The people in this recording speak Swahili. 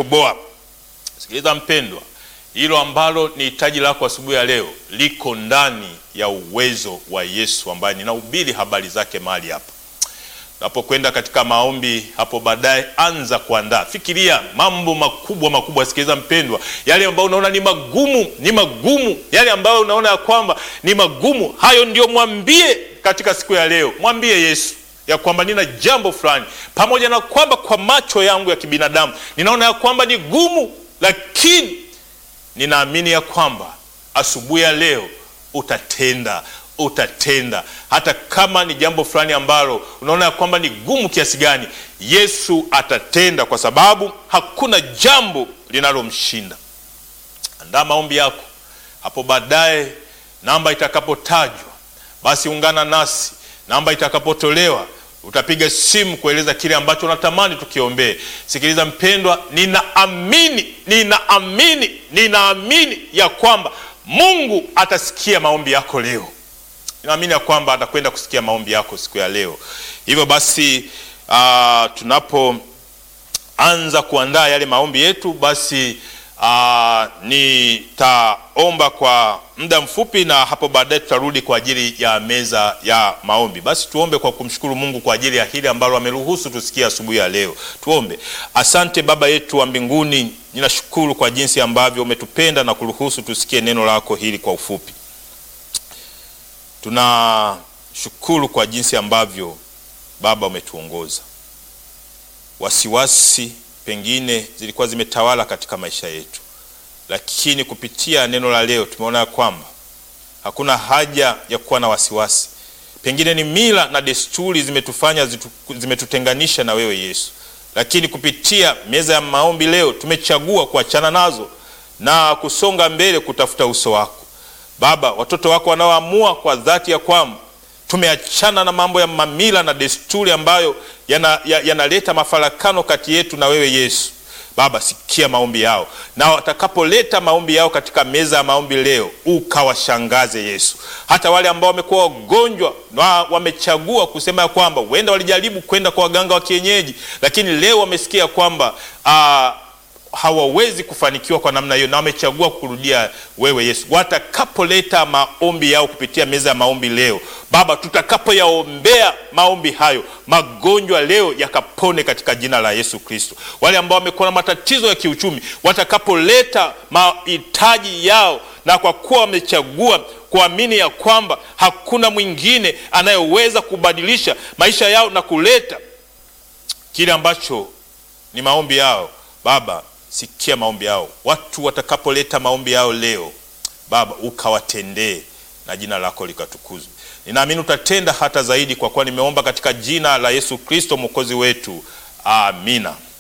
utatoboa. Sikiliza mpendwa, hilo ambalo ni hitaji lako asubuhi ya leo liko ndani ya uwezo wa Yesu ambaye ninahubiri habari zake mahali hapa. Unapokwenda katika maombi hapo baadaye, anza kuandaa, fikiria mambo makubwa makubwa. Sikiliza mpendwa, yale ambayo unaona ni magumu, ni magumu, yale ambayo unaona ya kwamba ni magumu, hayo ndio mwambie katika siku ya leo. Mwambie Yesu ya kwamba nina jambo fulani, pamoja na kwamba kwa macho yangu ya kibinadamu ninaona ya kwamba ni gumu, lakini ninaamini ya kwamba asubuhi ya leo utatenda utatenda hata kama ni jambo fulani ambalo unaona ya kwamba ni gumu kiasi gani, Yesu atatenda, kwa sababu hakuna jambo linalomshinda. Andaa maombi yako hapo baadaye, namba itakapotajwa, basi ungana nasi. Namba itakapotolewa, utapiga simu kueleza kile ambacho unatamani tukiombee. Sikiliza mpendwa, ninaamini ninaamini ninaamini ya kwamba Mungu atasikia maombi yako leo. Ninaamini ya kwamba atakwenda kusikia maombi yako siku ya leo. Hivyo basi, uh, tunapoanza kuandaa yale maombi yetu, basi uh, nitaomba kwa muda mfupi, na hapo baadaye tutarudi kwa ajili ya meza ya maombi. Basi tuombe kwa kumshukuru Mungu kwa ajili ya hili ambalo ameruhusu tusikie asubuhi ya leo. Tuombe. Asante Baba yetu wa mbinguni, ninashukuru kwa jinsi ambavyo umetupenda na kuruhusu tusikie neno lako hili kwa ufupi. Tunashukuru kwa jinsi ambavyo Baba umetuongoza. Wasiwasi pengine zilikuwa zimetawala katika maisha yetu, lakini kupitia neno la leo tumeona ya kwamba hakuna haja ya kuwa na wasiwasi. Pengine ni mila na desturi zimetufanya zitu, zimetutenganisha na wewe Yesu, lakini kupitia meza ya maombi leo tumechagua kuachana nazo na kusonga mbele kutafuta uso wako Baba, watoto wako wanaoamua kwa dhati ya kwamba tumeachana na mambo ya mamila na desturi ambayo yanaleta ya mafarakano kati yetu na wewe Yesu. Baba, sikia maombi yao, na watakapoleta maombi yao katika meza ya maombi leo, ukawashangaze Yesu. Hata wale ambao wamekuwa wagonjwa na wamechagua kusema ya kwamba huenda walijaribu kwenda kwa waganga wa kienyeji, lakini leo wamesikia kwamba aa, hawawezi kufanikiwa kwa namna hiyo, na wamechagua kurudia wewe Yesu. Watakapoleta maombi yao kupitia meza ya maombi leo, Baba, tutakapoyaombea maombi hayo, magonjwa leo yakapone katika jina la Yesu Kristo. Wale ambao wamekuwa na matatizo ya kiuchumi, watakapoleta mahitaji yao, na kwa kuwa wamechagua kuamini ya kwamba hakuna mwingine anayeweza kubadilisha maisha yao na kuleta kile ambacho ni maombi yao, Baba sikia maombi yao. Watu watakapoleta maombi yao leo, Baba ukawatendee na jina lako likatukuzwe. Ninaamini utatenda hata zaidi, kwa kuwa nimeomba katika jina la Yesu Kristo mwokozi wetu, amina.